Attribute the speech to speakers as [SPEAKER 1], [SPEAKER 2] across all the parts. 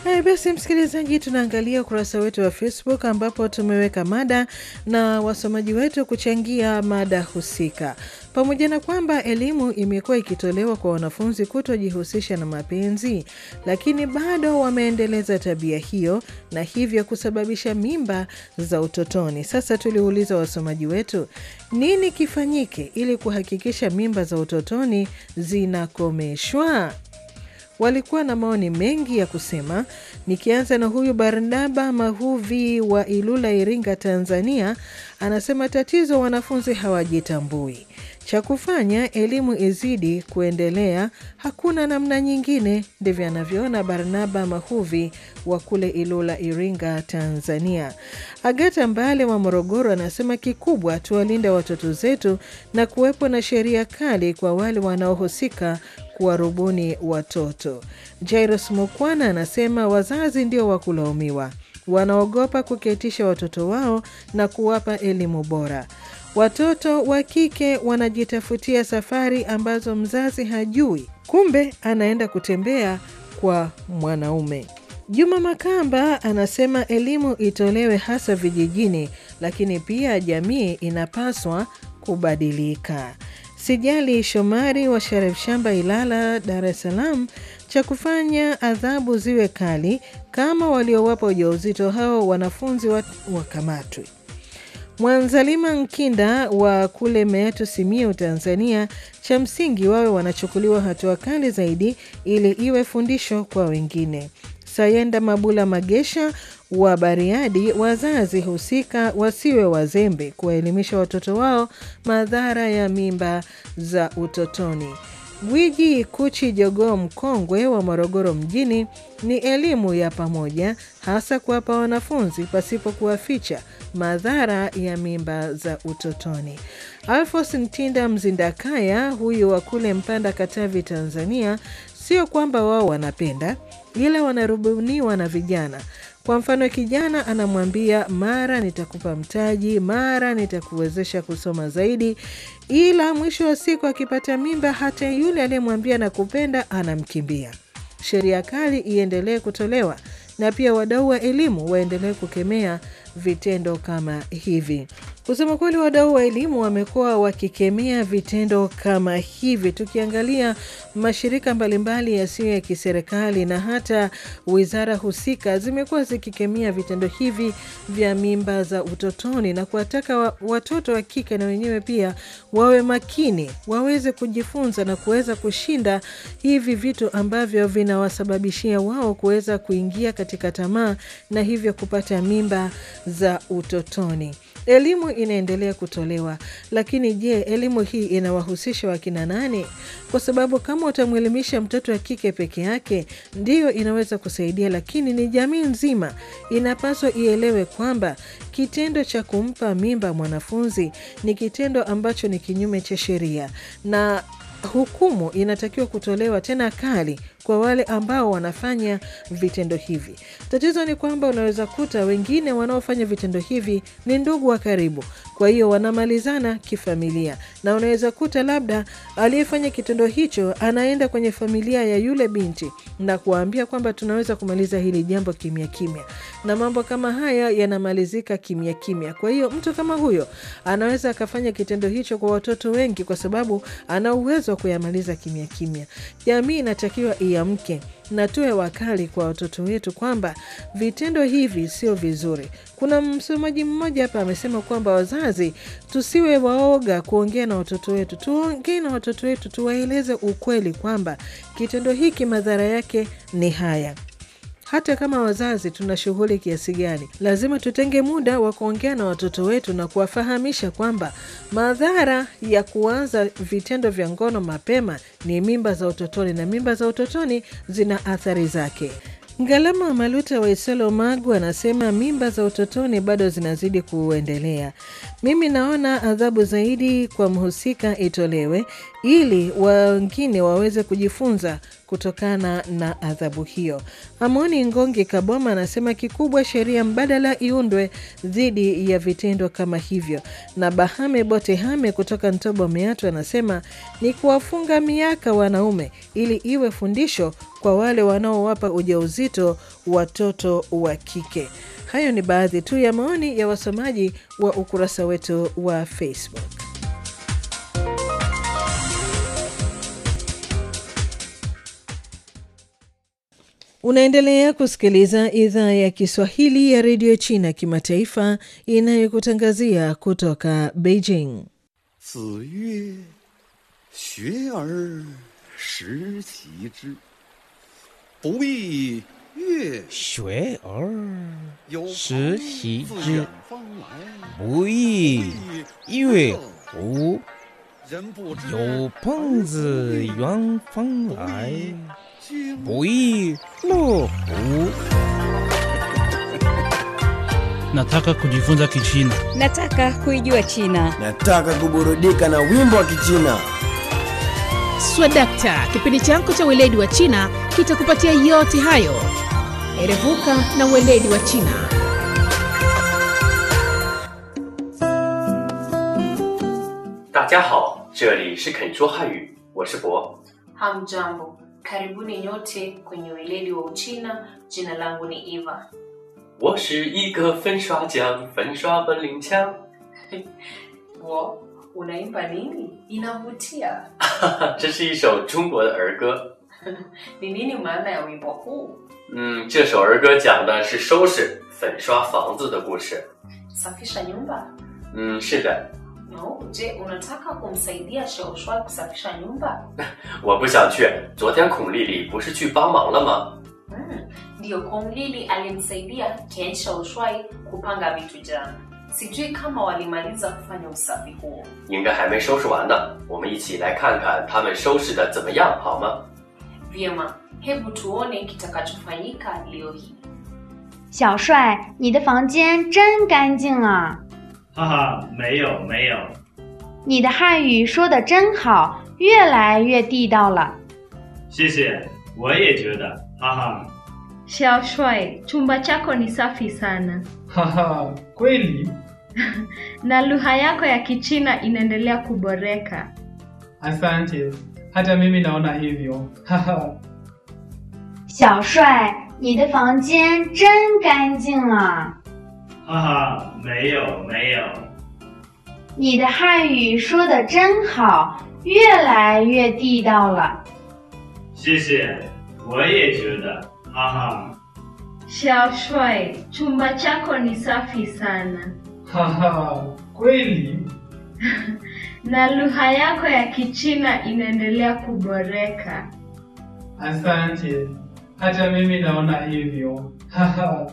[SPEAKER 1] Haya basi, msikilizaji, tunaangalia ukurasa wetu wa Facebook ambapo tumeweka mada na wasomaji wetu kuchangia mada husika. Pamoja na kwamba elimu imekuwa ikitolewa kwa wanafunzi kutojihusisha na mapenzi, lakini bado wameendeleza tabia hiyo na hivyo kusababisha mimba za utotoni. Sasa tuliuliza wasomaji wetu, nini kifanyike ili kuhakikisha mimba za utotoni zinakomeshwa? Walikuwa na maoni mengi ya kusema. Nikianza na huyu Barnaba Mahuvi wa Ilula, Iringa, Tanzania, anasema tatizo wanafunzi hawajitambui. Cha kufanya elimu izidi kuendelea, hakuna namna nyingine. Ndivyo anavyoona Barnaba Mahuvi wa kule Ilula, Iringa, Tanzania. Agata Mbale wa Morogoro anasema kikubwa tuwalinde watoto zetu na kuwepo na sheria kali kwa wale wanaohusika kuwarubuni watoto. Jairos Mukwana anasema wazazi ndio wa kulaumiwa, wanaogopa kuketisha watoto wao na kuwapa elimu bora. Watoto wa kike wanajitafutia safari ambazo mzazi hajui, kumbe anaenda kutembea kwa mwanaume. Juma Makamba anasema elimu itolewe hasa vijijini, lakini pia jamii inapaswa kubadilika. Sijali Shomari wa Sharif Shamba, Ilala, Dar es Salaam, cha kufanya adhabu ziwe kali kama waliowapa ujauzito hao wanafunzi wakamatwe. Mwanzalima Nkinda wa kule Meatu, Simiyu, Tanzania, cha msingi wawe wanachukuliwa hatua kali zaidi ili iwe fundisho kwa wengine. Sayenda Mabula Magesha wa Bariadi, wazazi husika wasiwe wazembe kuwaelimisha watoto wao madhara ya mimba za utotoni. Gwiji Kuchi Jogoo mkongwe wa Morogoro mjini, ni elimu ya pamoja, hasa kuwapa wanafunzi pasipo kuwaficha madhara ya mimba za utotoni. Alfos Ntinda Mzindakaya, huyu wa kule Mpanda, Katavi, Tanzania, sio kwamba wao wanapenda, ila wanarubuniwa na vijana. Kwa mfano, kijana anamwambia mara nitakupa mtaji, mara nitakuwezesha kusoma zaidi, ila mwisho wa siku akipata mimba, hata yule aliyemwambia nakupenda anamkimbia. Sheria kali iendelee kutolewa na pia wadau wa elimu waendelee kukemea vitendo kama hivi. Kusema kweli, wadau wa elimu wamekuwa wakikemea vitendo kama hivi. Tukiangalia mashirika mbalimbali yasiyo ya kiserikali na hata wizara husika zimekuwa zikikemea vitendo hivi vya mimba za utotoni na kuwataka wa, watoto wa kike na wenyewe pia wawe makini, waweze kujifunza na kuweza kushinda hivi vitu ambavyo vinawasababishia wao kuweza kuingia katika tamaa na hivyo kupata mimba za utotoni. Elimu inaendelea kutolewa, lakini je, elimu hii inawahusisha wakina nani? Kwa sababu kama utamwelimisha mtoto wa kike peke yake ndiyo inaweza kusaidia, lakini ni jamii nzima inapaswa ielewe kwamba kitendo cha kumpa mimba mwanafunzi ni kitendo ambacho ni kinyume cha sheria na hukumu inatakiwa kutolewa tena kali kwa wale ambao wanafanya vitendo hivi. Tatizo ni kwamba unaweza kuta wengine wanaofanya vitendo hivi ni ndugu wa karibu, kwa hiyo wanamalizana kifamilia, na unaweza kuta labda aliyefanya kitendo hicho anaenda kwenye familia ya yule binti na kuwaambia kwamba tunaweza kumaliza hili jambo kimya kimya, na mambo kama haya yanamalizika kimya kimya. Kwa hiyo mtu kama huyo anaweza akafanya kitendo hicho kwa watoto wengi, kwa sababu ana uwezo wa kuyamaliza kimya kimya. Jamii inatakiwa iamke na tuwe wakali kwa watoto wetu kwamba vitendo hivi sio vizuri. Kuna msomaji mmoja hapa amesema kwamba wazazi tusiwe waoga kuongea na watoto wetu, tuongee na watoto wetu, tuwaeleze ukweli kwamba kitendo hiki madhara yake ni haya. Hata kama wazazi tuna shughuli kiasi gani, lazima tutenge muda wa kuongea na watoto wetu na kuwafahamisha kwamba madhara ya kuanza vitendo vya ngono mapema ni mimba za utotoni, na mimba za utotoni zina athari zake. Ngalama Maluta wa Isolo Magu anasema mimba za utotoni bado zinazidi kuendelea. Mimi naona adhabu zaidi kwa mhusika itolewe ili wengine waweze kujifunza kutokana na adhabu hiyo. Amoni Ngongi Kaboma anasema kikubwa sheria mbadala iundwe dhidi ya vitendo kama hivyo. Na Bahame Bote Hame kutoka Ntobo Meatu anasema ni kuwafunga miaka wanaume ili iwe fundisho kwa wale wanaowapa ujauzito watoto wa kike. Hayo ni baadhi tu ya maoni ya wasomaji wa ukurasa wetu wa Facebook. Unaendelea kusikiliza idhaa ya Kiswahili ya redio China kimataifa inayokutangazia kutoka Beijing.
[SPEAKER 2] 子曰：“学而时齐之，不亦乐
[SPEAKER 3] 学而
[SPEAKER 2] 有
[SPEAKER 3] 时
[SPEAKER 2] 朋
[SPEAKER 3] 习
[SPEAKER 2] 自
[SPEAKER 3] 之
[SPEAKER 2] 远方来，
[SPEAKER 3] 不亦乐乎？
[SPEAKER 2] 人不知
[SPEAKER 3] 有朋自远方来，
[SPEAKER 2] 君
[SPEAKER 3] 不亦乐乎？
[SPEAKER 4] Nataka kujifunza Kichina.
[SPEAKER 5] Nataka kuijua China.
[SPEAKER 6] Nataka kuburudika na wimbo wa Kichina.
[SPEAKER 7] Swadakta, kipindi chako cha weledi wa China kitakupatia yote hayo. Erevuka na weledi wa China.
[SPEAKER 8] 大家好，这里是肯说汉语，我是博。
[SPEAKER 9] Hamjambo, karibuni nyote kwenye weledi wa Uchina. Jina langu ni Eva.
[SPEAKER 8] 我是一个粉刷匠，粉刷本领强。
[SPEAKER 9] Wo, unaimba nini? Inavutia.
[SPEAKER 8] 这是一首中国的儿歌。
[SPEAKER 9] Ni nini maana ya wimbo huu?
[SPEAKER 8] 嗯，这首儿歌讲的是收拾、粉刷房子的故事。
[SPEAKER 9] Safisha nyumba?
[SPEAKER 8] 嗯，是的，
[SPEAKER 9] No, je, unataka kumsaidia Shaoshwai kusafisha nyumba?
[SPEAKER 8] 我不想去。昨天孔丽丽不是去帮忙了吗？
[SPEAKER 9] Hmm, ndiyo Kong Lili alimsaidia Ken Shaoshwai kupanga vitu jana. Sijui kama walimaliza kufanya usafi huo.
[SPEAKER 8] 应该还没收拾完呢。我们一起来看看他们收拾的怎么样，好吗？
[SPEAKER 9] Vyema, hebu tuone kitakachofanyika leo hii.
[SPEAKER 10] 小帅，你的房间真干净啊！
[SPEAKER 11] 哈哈，没有没有，
[SPEAKER 10] 你的汉语说的真好，越来越地道了。
[SPEAKER 11] 谢谢，我也觉得，哈哈，
[SPEAKER 10] Xiaoshuai, chumba chako ni safi sana
[SPEAKER 12] 哈哈，kweli?
[SPEAKER 10] na lugha yako ya Kichina inaendelea kuboreka.
[SPEAKER 12] Asante, hata mimi naona hivyo. Haha,
[SPEAKER 10] 小帅，你的房间真干净啊！
[SPEAKER 11] 哈哈，没有没有，
[SPEAKER 10] 你的汉语说的真好，越来越地道了。
[SPEAKER 11] 谢谢，我也觉得，哈哈，
[SPEAKER 10] Xiaoshuai, chumba chako ni safi sana
[SPEAKER 12] haha, kweli?
[SPEAKER 10] na lugha yako ya Kichina inaendelea kuboreka.
[SPEAKER 12] Asante, hata mimi naona hivyo. Haha,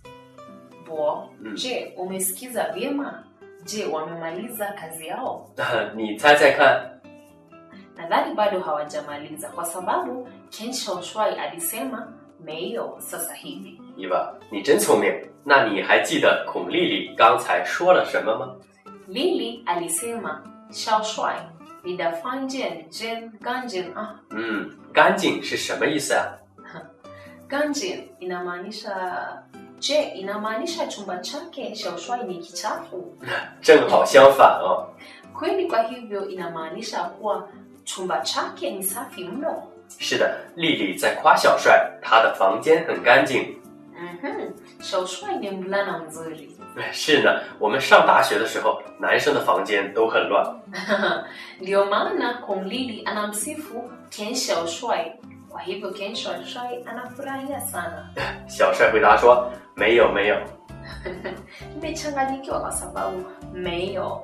[SPEAKER 9] Bo,
[SPEAKER 8] Mm.
[SPEAKER 9] je, umesikiza vyema? Je, wamemaliza kazi yao?
[SPEAKER 8] 你猜猜看，
[SPEAKER 9] Nadhani bado hawajamaliza kwa sababu Ken Shaoshwai alisema meio sasa hivi.
[SPEAKER 8] 伊娃，你真聪明。那你还记得孔丽丽刚才说了什么吗？
[SPEAKER 9] Lili alisema Shaoshwai ni dafanjen jen ganjen ah
[SPEAKER 8] 嗯，干净是什么意思啊？
[SPEAKER 9] ganjen inamaanisha je inamaanisha chumba chake Shaoshwai ni kichafu
[SPEAKER 8] 正好相反哦。
[SPEAKER 9] kweli kwa hivyo inamaanisha kuwa chumba chake ni safi mno
[SPEAKER 8] 是的，丽丽在夸小帅，他的房间很干净。
[SPEAKER 9] Mhm. Shaoshwai ni mvulana mzuri
[SPEAKER 8] 是呢，我们上大学的时候，男生的房间都很乱。
[SPEAKER 9] Ndio maana Kong Lili anamsifu Ken Shaoshwai. Kwa hivyo Ken Shaoshwai anafurahia sana.
[SPEAKER 8] 小帅回答说：“没有，没有。
[SPEAKER 9] Nimechanganyikiwa kwa sababu meyo